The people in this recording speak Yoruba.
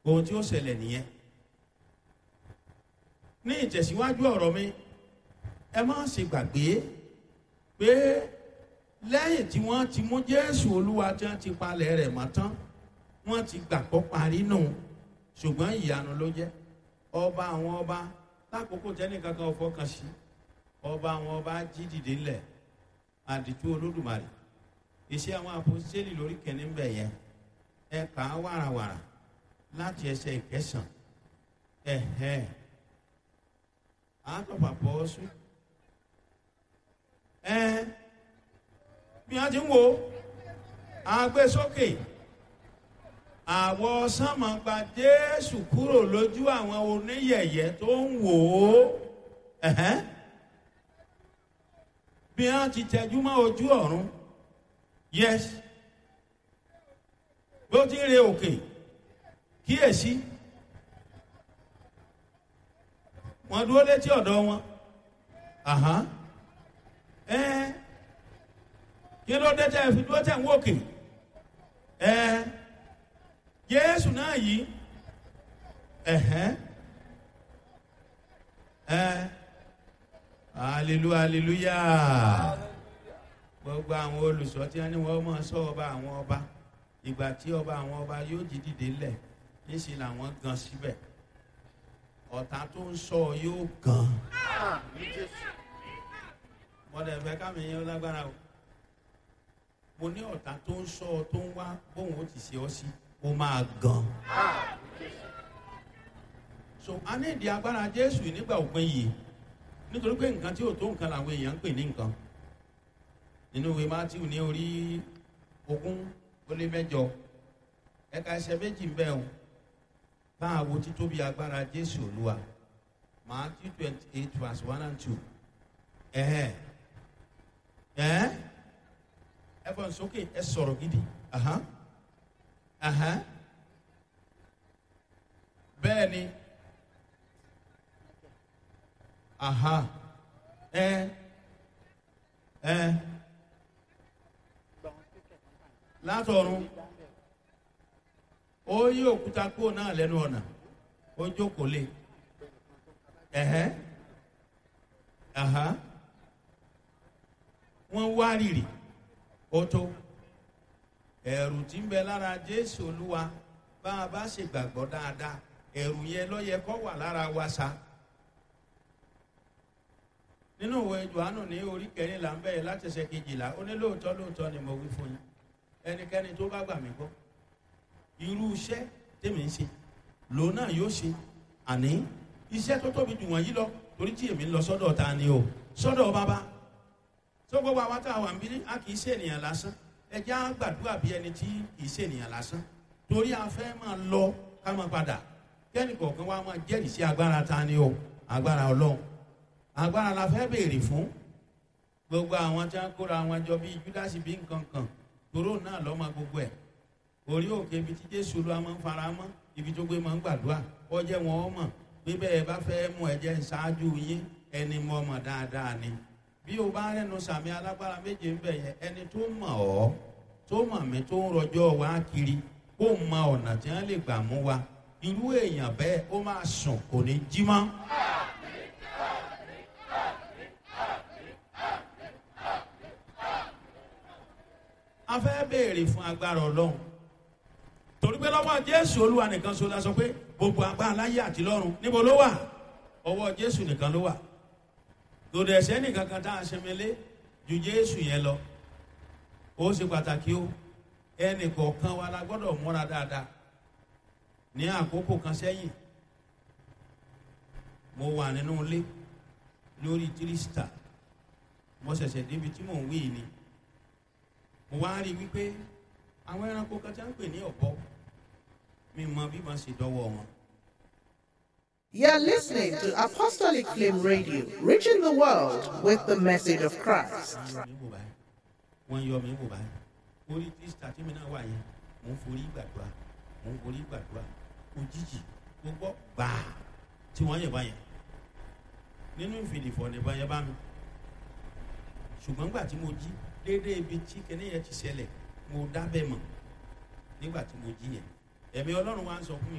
ohun tí ó ṣẹlẹ̀ nìyẹn ní ìtẹ̀síwájú ọ̀rọ̀ mi ẹ má ṣe gbàgbé pé lẹ́yìn tí wọ́n ti mú jésù olúwa tí wọ́n ti palẹ̀ rẹ̀ mọ́ tán wọ́n ti gbàgbọ́ parí nù ṣùgbọ́n ìyanu ló jẹ́ ọba àwọn ọba lákòókò tẹ́nìkan kan fọkàn sí ọba àwọn ọba jí dìde ńlẹ̀ àdìtú olódùmarè iṣẹ́ àwọn àpòsílẹ̀ lórí kẹ́ni ń bẹ̀ yẹn ẹ kà á wàràwàrà láti ẹsẹ̀ ìkẹsàn ẹ̀hẹ́ àtọ̀pà pọ̀ sùn ẹ bí wọ́n ti ń wo àgbésókè àwọ̀ sánmà gba jésù kúrò lójú àwọn oníyẹ̀yẹ́ tó ń wò ó ẹ̀hẹ́ bí wọ́n ti tẹjú mọ́ ojú ọ̀run yes bó ti ń re òkè kíyèsí wọ́n dúró létí ọ̀dọ̀ wọn ẹ kí ló dé tẹ́ fi dúró tẹ̀ ń wòkè ẹ jésù náà yìí ẹ̀hẹ́ ẹ hallelujah hallelujah gbogbo àwọn olùsọ tí wọn ní wọn máa sọ ọba àwọn ọba ìgbà tí ọba àwọn ọba yóò jí dìde lẹ̀ níṣẹ́ làwọn gan síbẹ̀ ọ̀tá tó ń sọ yóò gan mọ̀dà ẹ̀fẹ́ kámi yẹn lágbára o mo ní ọ̀tá tó ń sọ tó ń wá bóun ó ti ṣe ọ́ sí ó máa gan so a ní ìdí agbára jésù nígbà òpin yìí nítorí pé nǹkan tí ò tó nǹkan làwọn èèyàn ń pè ní nǹkan nínú ìwé matthew ní orí ogún ó lé mẹjọ ẹka ẹsẹ méjì ń bẹ o bá a wo títóbi agbára jésù olúwa matthew twenty eight verse one and two ẹhẹ ẹ ẹ fọ nsókè ẹ sọrọ gidi ahan ahan bẹẹ ni aha ẹ ẹ látọ̀run ó yí òkúta kúrò náà lẹ́nu ọ̀nà ó jókòó lé ẹ̀hẹ́ àhá wọ́n wá rìrì ó tó ẹ̀rù tí ń bẹ lára jésù olúwa bá a bá ṣe gbàgbọ́ dáadáa ẹ̀rù yẹn ló yẹ kó wà lára wa sa nínú ìwé johannu ní orí kẹrìnlá ń bẹ̀rẹ̀ láti ṣe kejìlá ó ní lóòótọ́ lóòótọ́ ni mo wí fún yín ẹnikẹ́ni tó bá gbà mí gbọ́ irú iṣẹ́ tèmi ń ṣe lòun náà yóò ṣe àní iṣẹ́ tó tóbi jù wọ̀nyí lọ torí tí èmi ń lọ sọ́dọ̀ ta ni o sọ́dọ̀ bàbá tó gbogbo àwọn tá a wà ń bí a kì í ṣe ènìyàn lásán ẹjẹ́ á gbàdúrà bí ẹni tí kì í ṣe ènìyàn lásán torí a fẹ́ máa lọ ká máa padà kẹ́ni kọ̀ọ̀kan wa máa jẹ́rìí sí agbára ta ni o agbára ọlọ́run agbára la fẹ́ béèrè fún gbogbo àwọn tí wọ́n kóra wọn jọ bíi júdásì bíi nǹkan kan tòró náà lọ́mọ gbogbo ẹ̀ orí òkè ibi tí jésù ló máa ń fara mọ́ ibi tó gbé máa ń gbàdúrà ọjẹ́ wọn ọ mọ̀ pé bẹ́ẹ̀ bá fẹ́ mú ẹ̀jẹ̀ ṣáájú yín ẹni mọ̀ mọ̀ dáadáa ni bí o bá rẹnu sàmì alágbára méje ń bẹ̀ yẹn ẹni tó mọ̀ ọ́ tó mọ̀ mí tó ń rọjọ́ wá kiri kó mọ ọ̀nà tí wọ́n lè gbà mú wa irú èèyàn bẹ́ẹ̀ ó máa sùn kò ní jí mọ́. a fẹ́ béèrè fún agbára ọlọ́run torí pé lọ́wọ́ jésù olúwa nìkan so la sọ pé gbogbo agbára láyé àti lọ́run níbo ló wà ọwọ́ jésù nìkan ló wà lòdì ẹ̀sẹ̀ nìkan kan tá a ṣẹmẹlé ju jésù yẹn lọ ó ṣe pàtàkì ó ẹnì kọ̀ọ̀kan wa la gbọ́dọ̀ múra dáadáa ní àkókò kan sẹ́yìn mo wà nínú ilé lórí tírísítà mo ṣẹ̀ṣẹ̀ débi tí mò ń wí ni mo wá rí i wípé àwọn ẹranko kan tí wọ́n ń pè ní ọ̀bọ mi mọ bí wọ́n ṣe dọ́wọ́ wọn. You're listening to Apostolic Flame Radio, reaching the world with the message of Christ. wọ́n yọ mí wò báyìí orí tírísítà tí mi náà wà yẹn mò ń forí gbàdúrà mò ń forí gbàdúrà òjijì mo gbọ́ gbàá tí wọ́n yẹ̀ báyẹn nínú ìfìdìfọ̀ nìbọn yẹn bá mi ṣùgbọ́n gbà tí mo jí déédéé ibi tí kẹ́ni yẹn ti ṣẹlẹ̀ mo dábẹ́ mọ̀ nígbà tí mo jí yẹn ẹ̀mí ọlọ́run wa ń sọ fún mi.